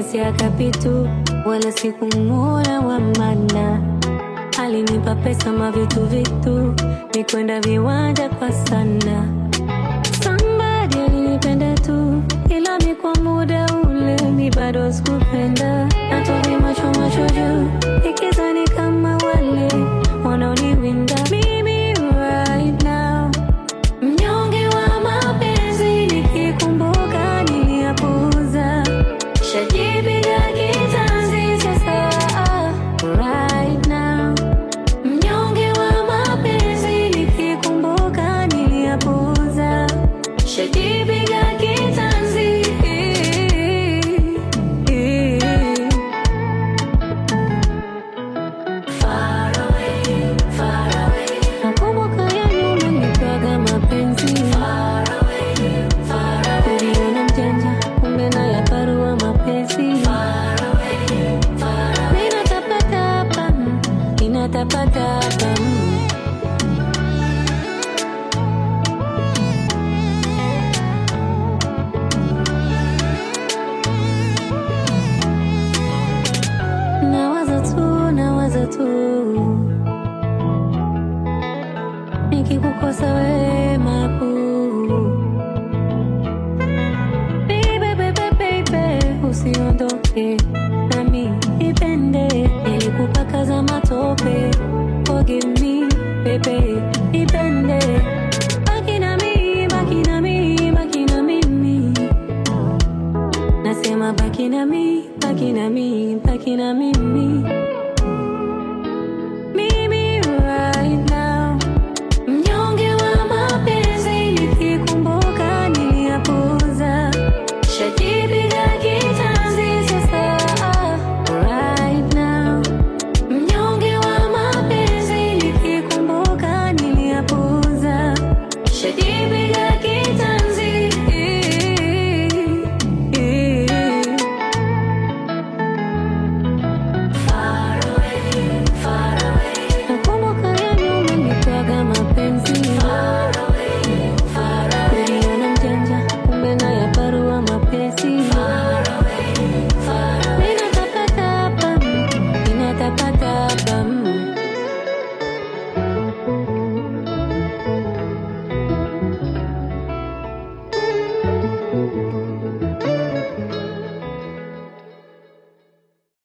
si akapitu wala sikumuona wa maana alinipa pesa mavitu vitu nikwenda viwanja kwa sana Somebody alinipenda tu ila mi kwa muda ule mi bado sikupenda natovi macho macho juu ikizani kama wale wanaoniwinda mimi right now mnyonge wa mapenzi nikikumbuka niliyapuuza shajipiga kitanzi sasa right now mnyonge wa mapenzi nikikumbuka niliyapuuza shajipiga kitanzi Far away, far away. Nakumbuka ya nyuma nilikuwaga mapenzi Far away, far away. Niliona mjanja kumbe na yaparua mapenzi Far away, far away. Ninatapatapa, ninatapatapa Nawaza tu, nawaza tu nikikukosa wema pu Baby, baby, baby, usiondoke nami ipende nilikupaka za matope forgive me baby ipende baki nami baki nami baki na mimi nasema baki nami baki nami baki na mimi